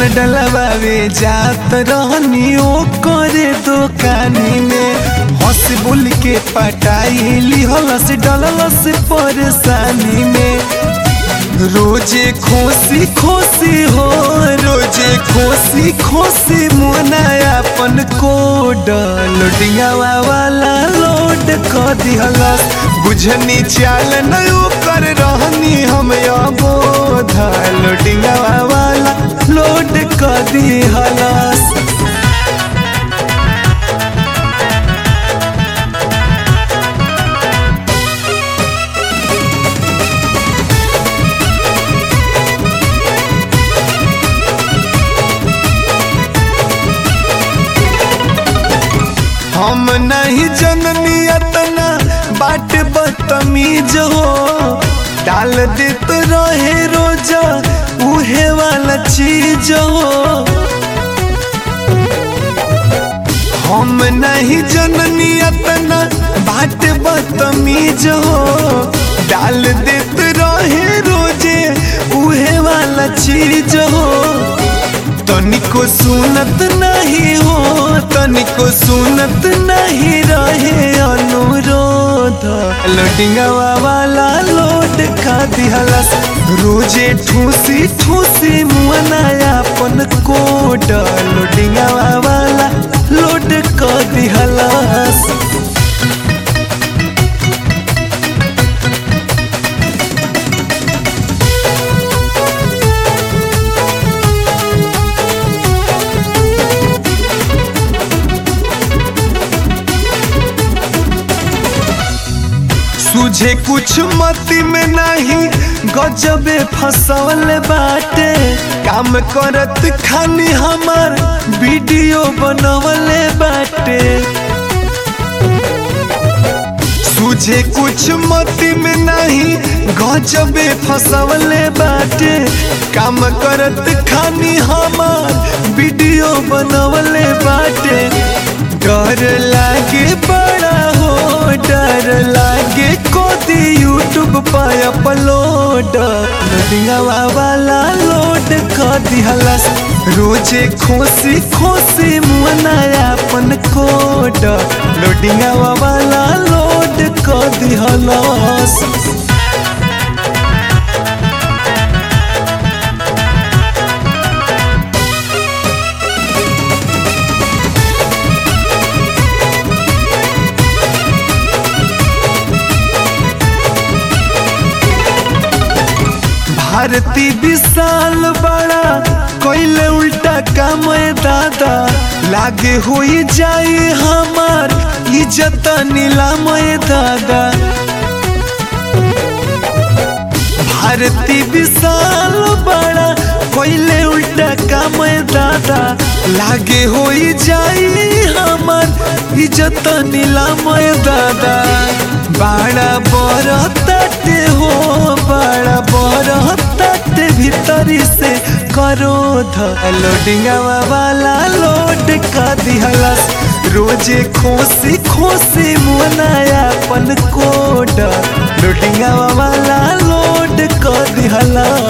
डलवावे जात रहनी ओ करे दुकानी में हंस बोल के पटाई लिहलस डललस परेशानी में रोजे खोसी खोसी हो रोजे खोसी खोसी मुना अपन कोड लोडियावा वाला लोड क दिहलस बुझनी चाल नयो कर रहनी हम अबोध लोडियावा वाला लोड क दिहलस हम नहीं जननी अतना बाट बदतमीज हो डाल देत रहे रोज उहे वाला चीज हो हम नहीं जननी अतना बाट बदतमीज हो डाल देत रहे रोजे उहे वाला चीज हो तनिको सुनत नहीं हो तनिको सुनत नहीं रहे अनुरोध लोडिंगवा वाला लोड खा दिहलस रोजे ठूसी ठूसी मुआना अपन कोड लोडिंगवा वाला लोड क दिहलस तुझे कुछ मती में नहीं गजबे फसवल बाटे काम करत खानी हमार वीडियो बनवले बाटे तुझे कुछ मती में नहीं गजबे फसवले बाटे काम करत खानी हमार वीडियो बनवले बाटे डर लागे बड़ा हो डर लागे कोदी यूट्यूब पर अपलोड लोडिंगवा वाला लोड कर दिहलस रोजे खोसी खोसी मुना अपन कोड लोडिंगवा वाला लोड कर दिहलस भारती विशाल बड़ा कोइले उल्टा काम दादा लागे हुई जाए हमार इज्जत नीलाम दादा भारती विशाल बड़ा कोइले उल्टा काम दादा लागे होई जाई हमार इज्जत नीलाम दादा बड़ा बड़ा तटे हो बड़ा बड़ा तटे भीतरी से करो ध लोडिंगवा वाला लोड का दिहलस रोजे खोसी खोसी मुना अपन कोड लोडिंगवा वाला लोड कर दिहलस